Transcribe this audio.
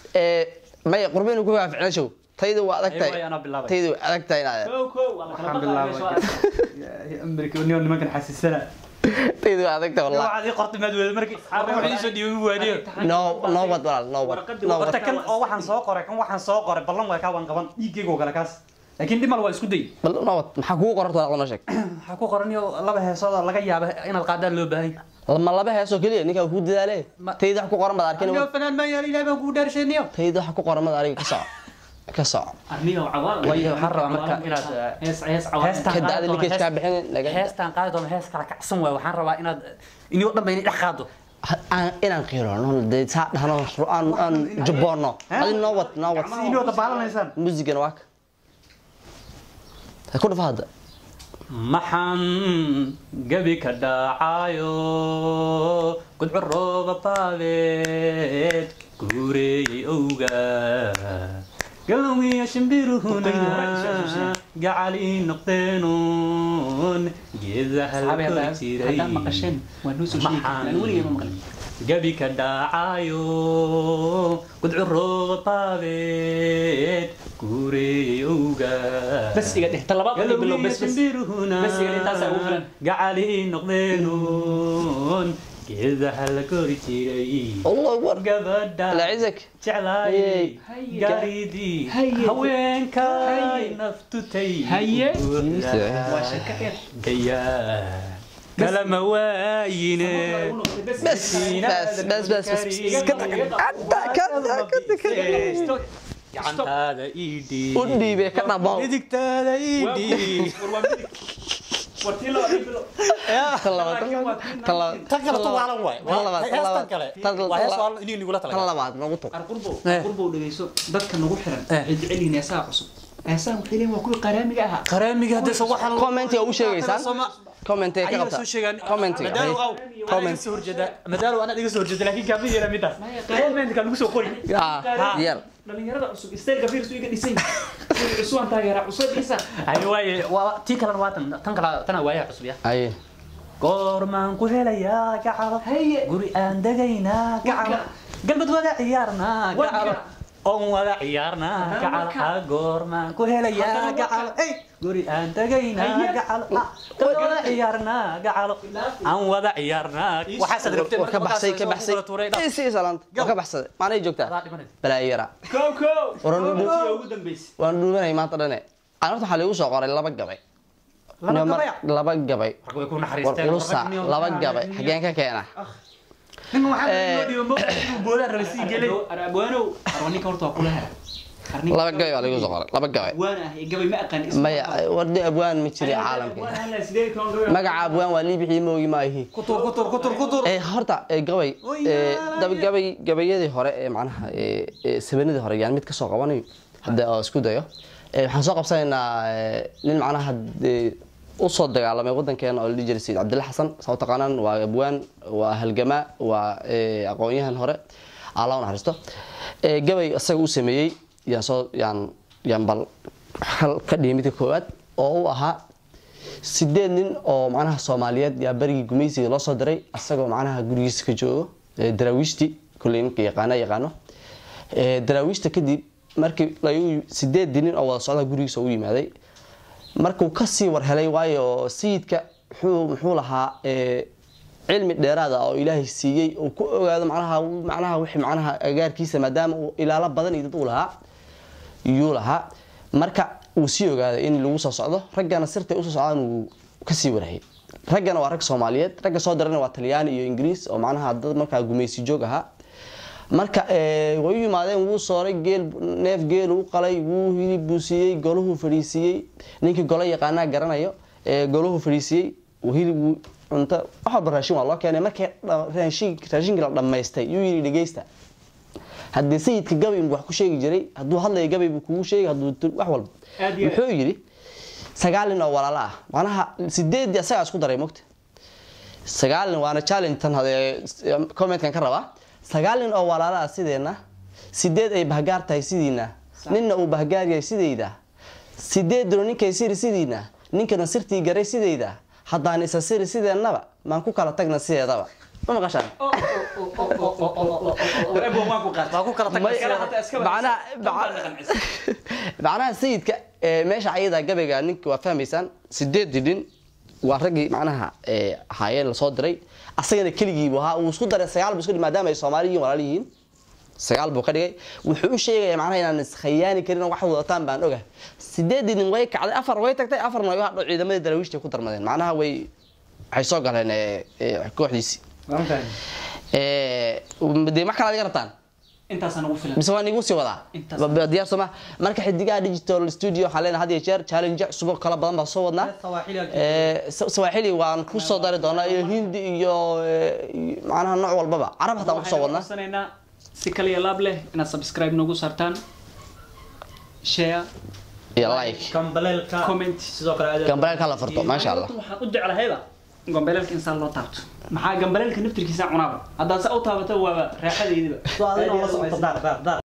ee maya qurbeynu ku waaficna show taydu waa adag Ay, waay, tahay anaa bilaabay. taydu waa adag tahay inaad kow kow waa la kala waxaan baqayaa meesha waa- bilaabay amerika niyo nimankan xasiisana taydu waa adag tahay wallahi waxaad ii qortay maad wada markii wax ii soo dhiibay waadiyo no no wad walaal no wad Warqadii no horta wad kan oo waxaan soo qoray kan waxaan soo qoray ballan waa kaa waan qaban dhiiggayga oo kale kaas laakiin dhimal waa isku day bal no wad maxaa kugu qoranta walaal noo sheeg waxaa ku qoran iyo laba heesood oo laga yaaba inaad qaadaan loo baahan yahay ma laba heesoo keliya ninkaa ku dadaale Ma- taydu wax ku qoran baad arkin anigo fanaan maan yaal ilahay baan kugu dhaarshayniyo taydu wax ku qoran baad ariga ka soco ka soco arniyo cawaal Waayo, waxaan rabaa marka inaad, eh, hees hees cawaal heestaan Ka da'da qaadi ninka doono, iskaa hees- bixinin, naga- heestaan qaadi doono hees kala kacsan waay waxaan rabaa inaad inio dhan ba inay dhex qaado aan inaan qiirano dee saa dhahno aan aan jaboono adi noo wad noo wad si inoo dabaalanaysaan muusigana waa ka ha ku dhafa hadda maxaan gabi ka dhaacayo gudco rooba baabeed guureeyey owga galowiya shimbiruhuna gacali noqdeenun geedaha la kori jiray haddaan maqasheen waa noo soo sheegi Maxaan- kartaan weligay ma maqlin gabi ka dhaacayo gudco rooba baabeed guureeyey owga bas iga dheh talabaad adiga bilow bas bas Bas iga dheh, taasaa ugu filan. gacali noqdeenun geedaha la kori jiray allah akbar gabadha la cizak jeclaayay Haye. gaaridii Haye. haweenkay Haye. naftutay Haye. buuxda. waa shaka dheer gayaa kalama waayine bas bas bas bas bas iska tag hadda kada kada kada gacantaada ii dhiib u dhiibee ka dhabo midigtaada ii dhiib wartii loo adiga bilow tan labaad tan labaad tan kale tu waalan waay Tan labaad, tan heestan labaad. kale Tan- waa hees tan- waalan inii nigula tan talagalay labaad nagu tug ar qurbow Eh. qurbow dhegeyso dadka nagu xiran Eh. ay jecel yihiin heesaha cusub heesaha waxay leeyihin waa kuwii qaraamiga ahaa qaraamiga hadda soo waxaan commentiga u sheegaysaan commentiga ka ayaga qabta soo sheegaan commentiga madaalo aw comment comment soo horjeeda madaalo ana dhiga soo horjeeda laakiin kaama yeela midaas commentka lagu soo qori ah yar dhalinyarada cusub istaylka fiirsu iga dhisan yahay cusubaan taageeraa cusub dhisa ay waaye waa tii kalena waa tan tan kala tana waayaa cusub ya aye goormaan ku helayaa gacalo Haye. guri aan degaynaa gacalo galmad wada ciyaarnaa Wad gacalo gac- oon wada ciyaarnaa Haddana gacalo wad ka- ah goormaan ku helayaa Haddana wad gacalo ka- ey guri aan degaynaa Haye. gacalo ah galmad wada ciyaarnaa gacalo aan wada ciyaarnaa waxaasaad rabteen war ka baxsay ka baxsay ii sii salaanta war ka baxsaday maanay joogtaa balaayo yara kow kow Waran Kow, dhudhu- tii ugu dambeysay waan dhuubanay maanta dhane aan horta waxaa liigu soo qoray laba gabay Laba Mar- gabay? laba gabay way ku war naxariisteen ulusa laba gabay xageen ka keena nin waxaa Eh. loo dhiibo ma boodaan rabay sii gelay arabwaanow arwaninka horta waa kula hera Arninka- laba gabay baa liigu soo qoray laba gabay abwaan ah iyo gabay ma aqaan isma maya aqaan. wardi abwaan ma jiri Abwaan caalamka ah, la sideed iyo toban gabay. magaca abwaan waa liibixii moogi maahi kutur kutur kutur kutur ee horta ee gabay Oy, ee yaalaya. dab gabay gabayadii hore ee macnaha ee ee sabanadii hore yaan mid ka soo qabanayo hadda oo isku dayo ee waxaan soo qabsanaynaa ee, nin macnaha ee, u soo dagaalamay wadankeena oo la dhihi jiray sayid cabdilla xasan saa u taqaanaan waa abwaan waa halgamaa waa ee, aqoon-yahan hore allah u naxariisto ee gabay isaga u sameeyey yaan soo yaan yaan bal hal ka dhigay midka koowaad oo u ahaa sideed nin oo macnaha soomaaliyeed yaa berigii gumaysiga loo soo diray asagoo macnaha gurigiisa ka joogo ee daraawiishti kulley ninka yaqaana yaqaano ee daraawiishta kadib markii lagu sideedii nin oo wada socda gurigiisa ugu yimaaday markuu kasii war helay waayo sayidka muxuu muxuu lahaa ee cilmi dheeraad ah oo ilaahay siiyey uu ku ogaado macnaha macnaha wixii macnaha agaarkiisa maadaama uu ilaalo badan iyo dad uu lahaa yuu lahaa marka uu sii ogaaday in lagu soo socdo raggana sirtay usoo socdaan uu kasii warhayay raggana waa rag soomaaliyeed ragga soo dirana waa talyaani iyo ingiriis oo macnaha dad markaa gumaysi joog ahaa marka ee, way u yimaadeen wuu sooray geel neef geel u qalay wuu hilib buu siiyey golahu fadhiisiiyey ninkii golo yaqaanaa garanayo ee golahu fadhiisiiyey uu hilib wuu cunto wax walba raashin waa loo keenay markii dha- raashin raashinkii la dhammaystay yuu yidhi dhegeysta haddii sayidka gabay buu wax ku sheegi jiray hadduu hadlaya gabay buu kugu sheegi hadduu tu- wax walba Aad iyo aad. muxuu yidhi sagaal nin oo walaalo ah macnaha sideedii asagaa isku daray mogta sagaal nin waana challenge tan hadee commentkan ka rabaa sagaal nin oo walaalo ah sideenna sideed ay bahgaar tahay sidiina ninna uu bahgaar yahay sidayda sideeduna ninkay siri sidiina ninkana sirtii garay sidayda haddaan isa siri sideennaba maan ku kala tagna sideedaba ma maqashaan ebo waan ku qaatay waa ku kala May- tagtay macnaha macnaha sayidka ee, meesha ayada gabayga ninka waa fahmaysaan sideedii nin waa raggii macnaha ee, ahaayeen lasoo diray asagana keligii buu ahaa uu isku daray sagaal buu isku dhigay maadaama ay soomaali yihiin walaal yihiin sagaal buu ka dhigay wuxuu u sheegaya macnaha inaan iskhayaani karin oo wax wadataan baan ogahay sideedii nin way kacday afar way tagtay afarna way hadho ciidamadii daraawiishta ku darmadeen macnaha way waxay soo galeen ee, ee, kooxdiisii Ee, dee wax kale adiga rabtaan intaasaan ugu filan mise waa nigu sii wadaa Intaas. Ba- ba- diyaar sooma marka xidigaha digital studio waxaan leenahay had iyo jeer challenge cusub oo kala badan baan soo wadnaa Sawaaxili aad Ee, Sa- sawaaxili waan ku soo dari doonaa iyo hindi iyo ee, iyo macnaha nooc walbaba carab hataa waan ku soo wadnaa codsanaynaa si kale iyo laab leh inaad subscribe nagu saartaan share iyo like kambaleelka comment sidoo kale aad gambareelka la furto maasha allah waxaan u jeclahayba gambaleelka insaan loo taabto maxaa gambaleelka naftirkiisa cunaaba haddaad sa u taabato waaba raaxadaydiba adina la socota daar daar daar